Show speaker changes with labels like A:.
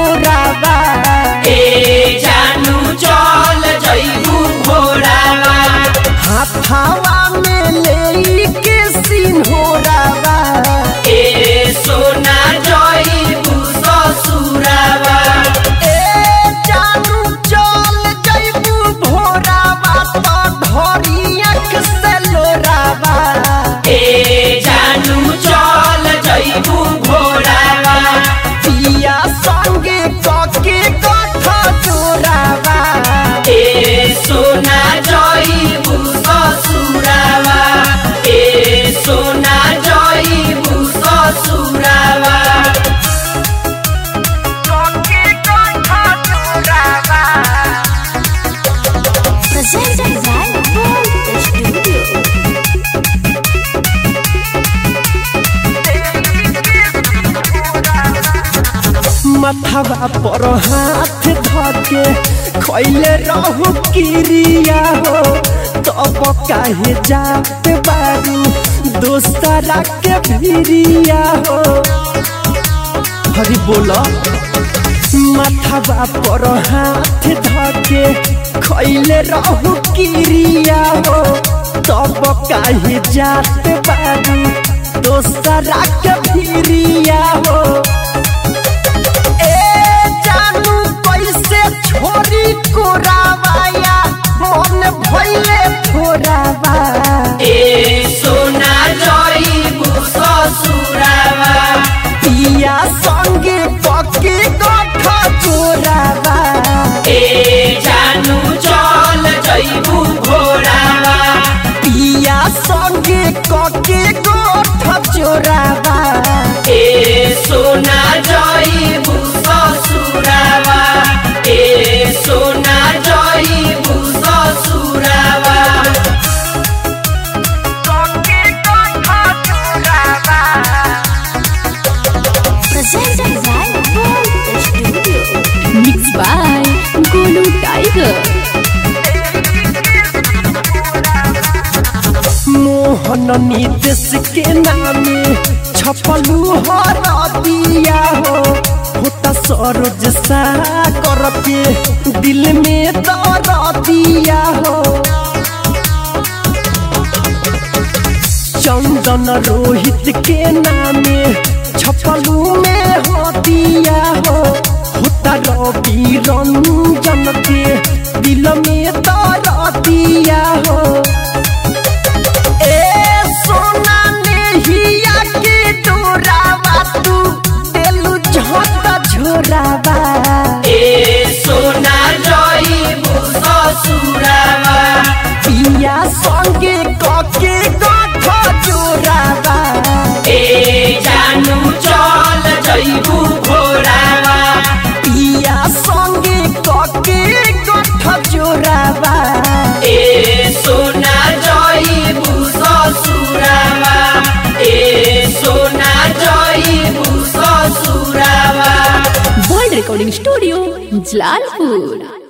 A: कोराबा
B: ए जानू चल जइबू भोरावा
A: हाथावा में ले के सिन्होराबा
B: ए सोना जइबू ससुरावा
A: ए जानू चल जइबू भोराबा तो धरी अख से लोराबा
B: ए जानू चल जइबू भोरावा
A: पिया संगे कके कथा जोराबा
B: ए सोना जइबू ससुरावा ए सोना जइबू ससुरावा
A: कके कथा जोराबा
C: Presented by Gold Studio.
A: मथवा पर हाथ धके खैले रहू किरिया हो तब काहे जात बारू दोस्तरा के भिरिया हो हरी बोला मथवा पर हाथ धके खैले रहू किरिया हो तब काहे जात बारू दोस्तरा के भिरिया हो ए जानू कैसे छोरी कोरावाया मन भइले थोरावा
B: ए सोना जइबू ससुरावा
A: पिया संगे पके गठ चोरावा
B: ए जानू चल जइबू भोरावा
A: पिया संगे कके गठ चोरावा
B: ए सोना जइबू ससुरावा ए सोना जइबू ससुरावा
A: कके गठ चोरावा
C: Presented by Gold Studio.
D: Mixed by Golu Tiger.
A: Mohan निदेश के नामे छपलू हर दिया हो होता सरोज सा करके दिल में दर दिया हो चंदन रोहित के नामे छपलू में हो दिया हो होता रवि रंजन के दिल में दर दिया हो ए सोना नेहिया के डोरावा तू देलू झोटा झोरावा
B: ए सोना जइबू ससुरावा
A: पिया संगे कके गठ जोरावा
B: ए जानू चल जइबू भोरावा
A: पिया संगे कके गठ जोरावा
B: ए सोना जइबू ससुरावा ए सोना जइबू ससुरावा
D: World Recording Studio, Jalalpur.